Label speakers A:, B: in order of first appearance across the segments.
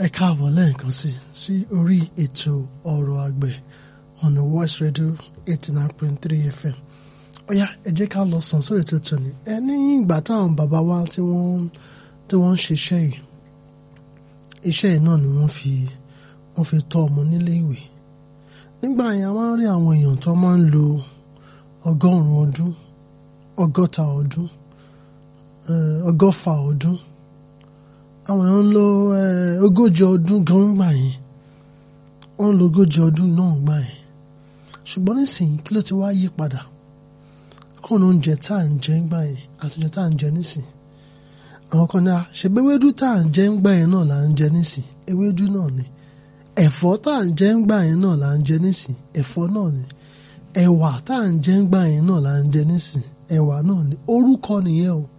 A: ẹ káàbọ̀ lẹ́ẹ̀kan sí sí orí ètò ọ̀rọ̀ àgbẹ̀ on the Voice Radio eighty nine point three FM ọ̀yá ẹ jẹ́ ká lọ sàn sórí ètò tòní ẹ ní ìgbà táwọn bàbá wa tí wọ́n tí wọ́n ń ṣiṣẹ́ yìí iṣẹ́ yìí náà ni wọ́n fi wọ́n fi tọ́ ọmọ nílé ìwé nígbà yẹn a máa ń rí àwọn èèyàn tó máa ń lo ọgọ́rùn-ún ọdún ọgọ́ta ọdún ọgọ́fà ọdún àwọn èèyàn ń lo ogójì ọdún gan gbà yẹn wọ́n ń lo ogójì ọdún náà gbà yẹn ṣùgbọ́n nísìnyí kí ló ti wá yí padà kúrò ní oúnjẹ tá à ń jẹ ń gbà yẹn àti oúnjẹ tá à ń jẹ nísìnyí àwọn kan náà ṣègbè ewédú tá à ń jẹ ń gbà yẹn náà là ń jẹ nísìnyí ewédú náà ni ẹ̀fọ́ tá à ń jẹ ń gbà yẹn náà là ń jẹ nísìnyí ẹ̀fọ́ náà ni ẹ̀wà tá à ń jẹ ń gbà yẹn náà là ń jẹ nísìnyí ẹ̀wà náà ni orúkọ nìyẹn o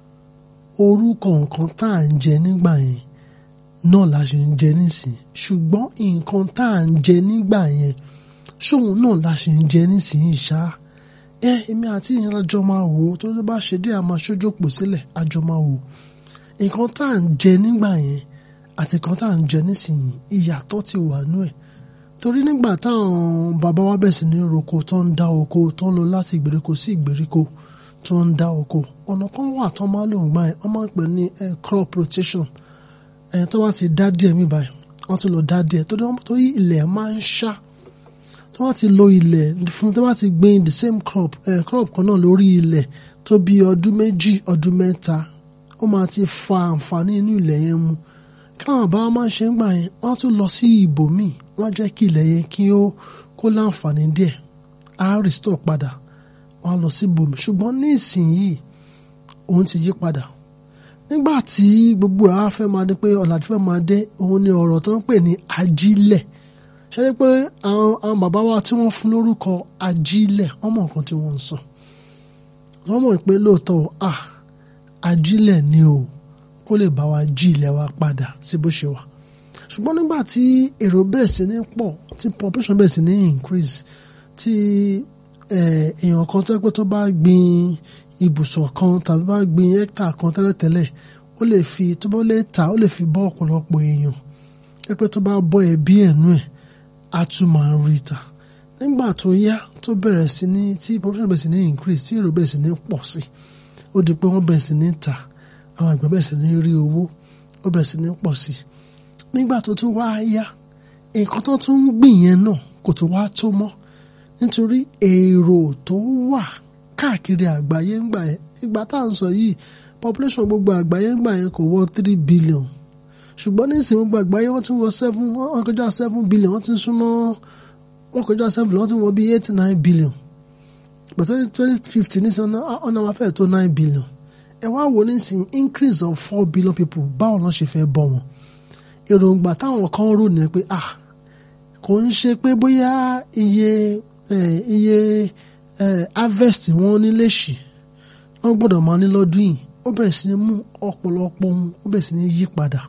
A: orúkọ nǹkan tá à ń jẹ nígbà yẹn náà la ṣe ń jẹ nísìn ṣùgbọ́n nǹkan tá à ń jẹ nígbà yẹn ṣóun náà la ṣe ń jẹ nísìn ṣá ẹ èmi àti ìyẹn àjọ máa wò ó tó ló bá ṣe dé àmọ́ aṣojópò sílẹ̀ àjọ máa wò ó nǹkan tá à ń jẹ nígbà yẹn àti nǹkan tá à ń jẹ nísìnyí ìyàtọ̀ ti wà nú ẹ̀ torí nígbà táwọn bàbá wa bẹ̀ sí ní roko tó ń dá oko tó ń lọ láti ìgbèríko sí ìgbèríko tó ń dá oko ọ̀nà kan wà tó máa lò ń gbà yẹn wọ́n máa ń pè ní crop rotation ẹ̀yìn tó bá ti dá díẹ̀ mí báyìí wọ́n ti lọ dá díẹ̀ torí ilẹ̀ máa ń ṣá tó bá ti lo ilẹ̀ fún tó bá ti gbìn the same crop eh, crop kan náà lórí ilẹ̀ tó bí ọdún méjì ọdún mẹ́ta ó máa ti fa àǹfààní inú ilẹ̀ yẹn mu káwọn bá máa ń ṣe ń gbà yẹn wọ́n tún lọ sí ibòmíì wọ́n jẹ́ kí ilẹ̀ yẹn kí ó kó láǹfààní díẹ̀ á restore padà wọ́n á lọ sí ibòmíì ṣùgbọ́n ní ìsinyìí òun ti yí padà nígbà tí gbogbo àá fẹ́ máa dé pé ọ̀làjú fẹ́ máa dé òun ni ọ̀rọ̀ tó ń pè ní ajílẹ̀ ṣe é pé àwọn àwọn bàbá wa tí wọ́n fún lórúkọ ajílẹ̀ wọ́n mọ̀ nǹkan tí wọ́n ń sọ wọ́n mọ̀ pé lóòótọ́ à ajílẹ̀ ni o kó lè bá wa jí ilẹ̀ wa padà sí bó ṣe wà ṣùgbọ́n nígbà tí èrò bẹ̀rẹ̀ sí ní pọ̀ tí population bẹ̀rẹ̀ sí ní increase tí èèyàn kan tó pé tó bá gbin ibùsọ̀ kan tàbí bá gbin hectare kan tẹ́lẹ̀tẹ́lẹ̀ ó lè fi tó bá lè ta ó lè fi bọ́ ọ̀pọ̀lọpọ̀ èèyàn ẹ pé tó bá bọ́ ẹbí ẹ̀nú ẹ̀ á tún máa rí ta nígbà tó yá tó bẹ̀rẹ̀ sí ní tí population bẹ̀rẹ̀ sí ní increase tí èrò bẹ̀rẹ̀ sí ní pọ̀ sí ó di pé wọ́n bẹ̀rẹ̀ sí ní ta àwọn àgbẹ̀ bẹ̀rẹ̀ sí ní rí owó ó bẹ̀rẹ̀ sí ní pọ̀ sí nígbà tó tún wá yá nǹkan tó tún ń gbìn yẹn náà kò tó wá tó mọ́ nítorí èrò tó wà káàkiri àgbáyé ń gbà yẹn ìgbà tá à ń sọ yìí population gbogbo àgbáyé ń gbà yẹn kò wọ three billion ṣùgbọ́n nísìnyí gbogbo àgbáyé wọ́n ti wọ seven wọ́n kọjá seven billion wọ́n ti súnmọ́ wọ́n kọjá seven wọ́n ti wọ bí eight nine billion but twenty fifty nísìnyí ọ̀nà wọn fẹ́ẹ̀ tó nine billion ẹ wá wò nísìnyí increase of four billion people báwo lọ́n ṣe fẹ́ bọ́ wọn èròǹgbà táwọn kan rò ní pé ah kò ń ṣe pé bóyá iye iye harvest wọn ní lèṣì wọn gbọ́dọ̀ máa ní lọ́dún yìí ó bẹ̀rẹ̀ sí ní mú ọ̀pọ̀lọpọ̀ ohun ó bẹ̀rẹ̀ sí ní yí padà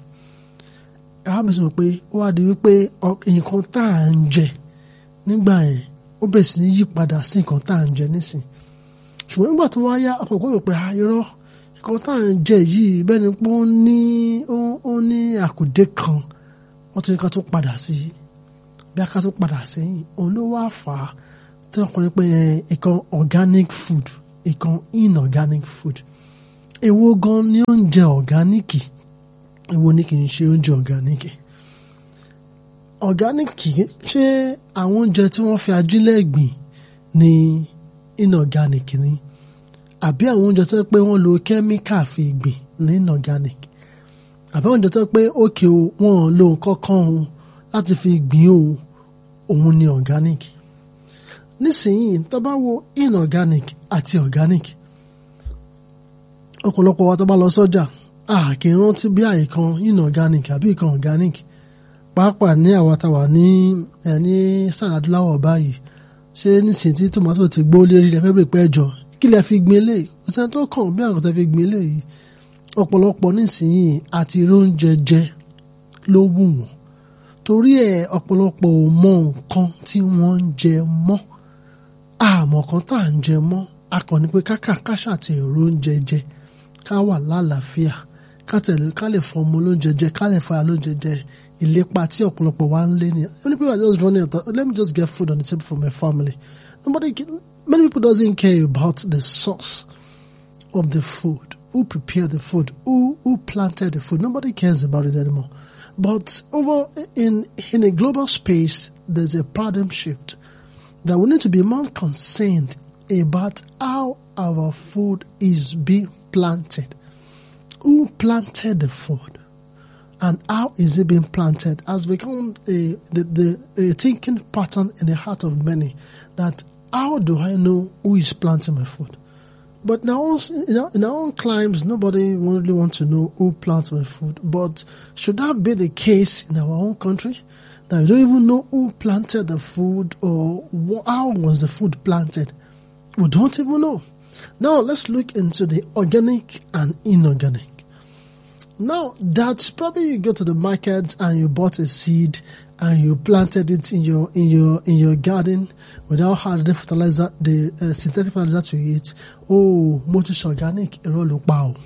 A: ẹ wá bẹ̀rẹ̀ sí pé ó wá di wípé nǹkan tá à ń jẹ nígbà yẹn ó bẹ̀rẹ̀ sí ní yí padà sí nǹkan tá à ń jẹ nísìn ṣùgbọ́n nígbà tó wá yá ọ̀pọ̀ gbọ́dọ̀ pé irọ́ nǹkan tá à ń jẹ yìí bẹ́ẹ̀ ni pé ó ní ó ní àkùdé kan wọ́n ti ní ká tó padà sí bí a ká tó padà sẹ́yìn òun ló wá fà á tí ọkùnrin pé ìkan organic food ìkan inorganic food èwo gan ni oúnjẹ ọ̀gáníìkì èwo ni kì í ṣe oúnjẹ ọ̀gáníìkì ọ̀gáníìkì ṣé àwọn oúnjẹ tí wọ́n fi ajílẹ̀ gbìn ní inorganic ni àbí àwọn oúnjẹ tó pé wọ́n lo kẹ́míkà fi gbìn ní inorganic àbí àwọn oúnjẹ tó pé òkè o wọ́n lo nǹkan kan o láti fi gbìn o òun ni organic nísìnyí tó bá wo inorganic àti organic ọ̀pọ̀lọpọ̀ wa tó bá lọ sọ́jà a kì í rántí bí àyè kan inorganic àbí ìkan organic pàápàá ní àwa tá wà ní ẹ ní sàràdúláwọ̀ báyìí ṣé nísìnyí tí tòmátò ti gbó lérí rẹ fẹ́ bèrè pé ẹjọ́ kí lẹ fi gbin eléyìí kò sẹ́ni tó kàn bí àwọn kan tẹ́ fi gbin eléyìí ọ̀pọ̀lọpọ̀ nísìnyí àti róúnjẹ jẹ ló wù wọ́n torí ẹ̀ ọ̀pọ̀lọpọ̀ ò mọ nǹkan tí wọ́n ń jẹ mọ́ àmọ́ kan tá à ń jẹ mọ́ akọni pé kákà káṣà ti èrò oúnjẹ jẹ ká wà lálàáfíà ká tẹ̀lé ká lè fọ ọmọ lóúnjẹ jẹ ká lè fa lóúnjẹ jẹ ìlépa tí ọ̀pọ̀lọpọ̀ wa ń lé ní many people are just running out let me just get food on the table for my family nobody many people doesn't care about the source of the food who prepared the food who who planted the food nobody cares about it anymore but over in in a global space there's a paradigm shift that we need to be more concerned about how our food is being planted. Who planted the food? And how is it being planted has become a, the, the, a thinking pattern in the heart of many that how do I know who is planting my food? But now, in our, in our own climes, nobody really wants to know who plants my food. But should that be the case in our own country? That you don't even know who planted the food or how was the food planted? We don't even know. Now let's look into the organic and inorganic. Now that's probably you go to the market and you bought a seed and you planted it in your in your in your garden without having the fertilizer, the uh, synthetic fertilizer to it. Oh, motus organic, irọ́ ló pa o.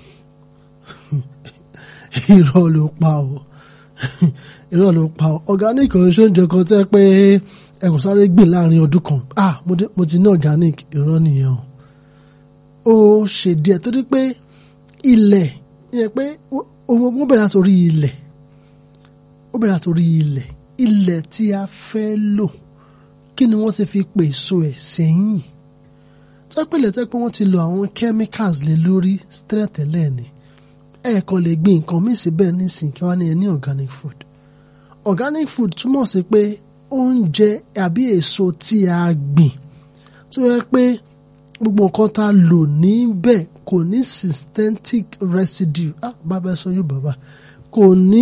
A: irọ́ ló pa o. irọ́ ló pa o. Organic ò ń ṣe oúnjẹ kan tẹ́ pé ẹ kò sáré gbìn láàrin ọdún kan ah mo ti ní organic irọ́ nìyẹn o ó ṣe díẹ̀ torí pé ilẹ̀ yẹn pé wọ́n bẹ̀rẹ̀ àtòrí ilẹ̀ ó bẹ̀rẹ̀ àtòrí ilẹ̀ ilẹ̀ tí a fẹ́ lò kí ni wọ́n ti fi pèsè ẹ̀ sẹ́yìn tó pé ilẹ̀ tó pé wọ́n ti lo àwọn chemicals lé lórí tẹ́lẹ̀tẹ́lẹ̀ ni ẹ̀ẹ̀kan lè gbin nǹkan míì síbẹ̀ nísìnyí kí wọ́n ní ẹ ní organic food organic food túmọ̀ sí pé oúnjẹ àbí èso tí a gbìn tó yẹ pé gbogbo nǹkan tá a lò níbẹ̀ kò ní synthetic residue ah bàbá sọ yóò bàbá kò ní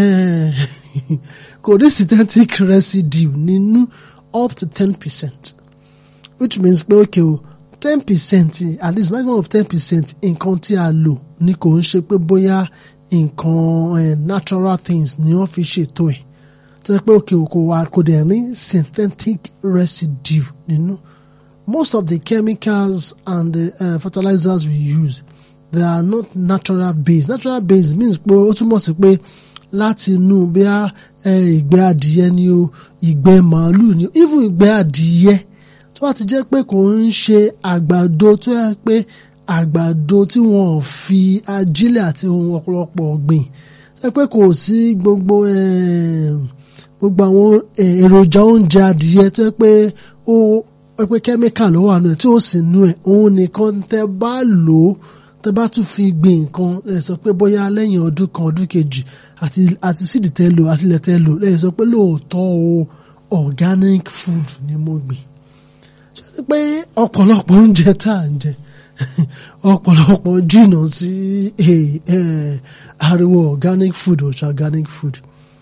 A: kò ní synthetic residue nínú up to ten percent which means pé okay o ten percent at least maximum of ten percent nǹkan tí a lò ni kò ń ṣe pé bóyá nǹkan natural things ni wọ́n fi ṣètò ẹ̀ tó yẹ pé òkè òkò wa kò dẹ̀ ní synthetic residue nínú most of the chemicals and the uh, fertilizers we use they are not natural based natural based means pé ó túmọ̀ sí pé láti inú bí a ìgbẹ́ adìyẹ ni o ìgbẹ́ màálù ni o even ìgbẹ́ adìyẹ tó bá ti jẹ́ pé kò ń ṣe àgbàdo tó yẹ pé àgbàdo tí wọ́n fi ajílẹ̀ àti ohun ọ̀pọ̀lọpọ̀ gbìn ẹ pé kò sí gbogbo gbogbo àwọn èròjà oúnjẹ adìyẹ tó yẹ pé ó pé kẹ́míkà ló wà nù ẹ̀ tí ó sì nù ẹ̀ òun nìkan tẹ́ bá lò ó tẹ́ bá tún fi gbìn nǹkan ẹ sọ pé bóyá lẹ́yìn ọdún kan ọdún kejì àti àti sídìí tẹ́ lò àti ilẹ̀ tẹ́ lò lẹ́yìn sọ pé lóòótọ́ o organic food ni mo gbìn ṣe pé ọ̀pọ̀lọpọ̀ oúnjẹ tá à ń jẹ ọ̀pọ̀lọpọ̀ jìnnà sí ariwo organic food ọ̀ṣà organic food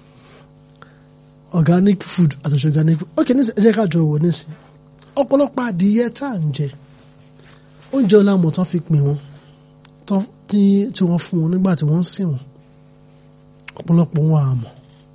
A: organic food àtọ̀ṣà organic food ok nísìnyí ẹ jẹ́ ká jọ wò nísìnyí ọ̀pọ̀lọpọ̀ adìyẹ tá à ń jẹ oúnjẹ ọlámọ̀ tán fi pè wọ́n tí wọ́n fún wọn nígbà tí wọ́n ń sìn wọ́n ọ̀pọ̀lọpọ̀ wọn àmọ́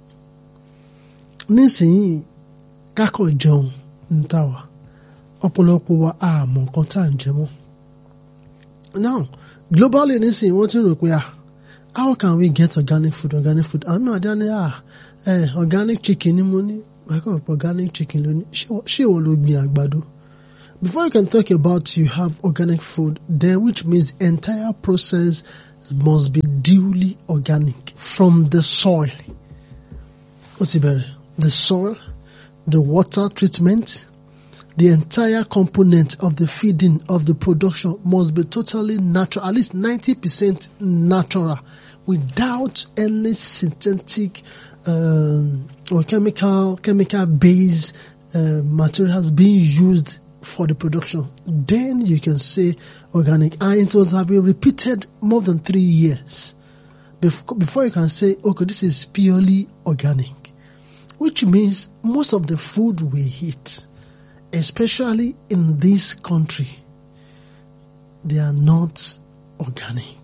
A: nísìnyí kákọ̀ jẹun ń tà wá ọ̀pọ̀lọpọ̀ wa àmọ́ nǹkan tá à ń jẹ mọ́ now globally nísìnyí wọ́n ti rò pé ah how can we get organic food organic food àwọn náà dá ní ah eh, organic chicken ni mo ní micro organic chicken lónìí ṣé ìwọ ló gbin àgbàdo before you can talk about you have organic food then which means entire process must be duly organic from the soil ó ti bẹ̀rẹ̀ the soil the water treatment the entire component of the feeding of the production must be totally natural at least ninety percent natural without any synthetic um, or chemical chemical based uh, materials being used for the production then you can say organic and it was have been repeated more than three years before, before you can say okay this is purely organic which means most of the food we eat especially in this country they are not organic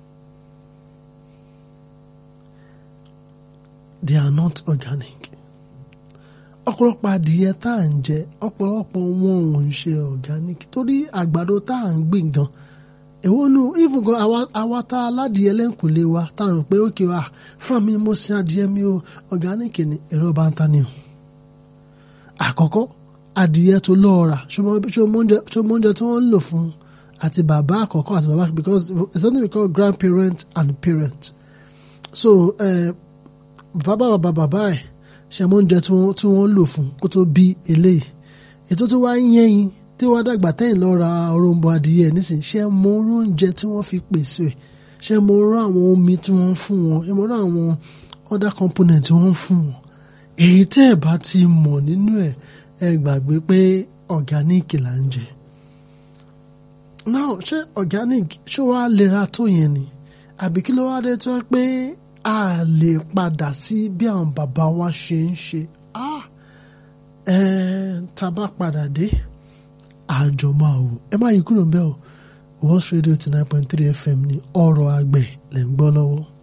A: they are not organic. ọ̀pọ̀lọpọ̀ adìyẹ tá à ń jẹ ọ̀pọ̀lọpọ̀ wọn ò ń ṣe organic torí àgbàdo tá à ń gbìn gan èwo nu even gan àwa àwa tá aládìyẹ lẹ́ǹkùlé wa tá a rò pé ókè wa fúnra mi ni mo sin adìyẹ mi o ọ̀gáníìkì ni èrò bá ń ta ni o àkọ́kọ́ adìyẹ tó lọ́ọ̀rà ṣọmọ oúnjẹ tí wọ́n ń lò fún àti bàbá àkọ́kọ́ àti bàbá because it's something we call grandparent and parent so bàbá bàbá bàbá ẹ̀ ṣẹmọ oúnjẹ tí wọ́n ń lò fún kó tó bí eléyìí ètò tó wá ń yẹ́yìn tí wọ́n dàgbà tẹ́yìn lọ ra òrombo adìyẹ nísìnyí ṣé mo rú oúnjẹ tí wọ́n fi pèsè ẹ̀ ṣé mo rú àwọn omi tí wọ́n ń fún wọn ṣé mo rú àwọn other component tí wọ́n ń fún wọn èyí tẹ́ ẹ̀ bá ti mọ̀ nínú ẹ̀ ẹ gbàgbé pé organic là ń jẹ now ṣé organic ṣé wàá lera tó yẹn ni àbí kí ló wá dé tó pé a lè padà sí bí àwọn bàbá wa ṣe ń ṣe ah ẹ tá a bá padà dé àjọ máa wò ẹ má yí kúrò ń bẹ́ẹ̀ o World Radio ti nine point three FM ní ọ̀rọ̀ àgbẹ̀ lẹ́ ń gbọ́ lọ́wọ́.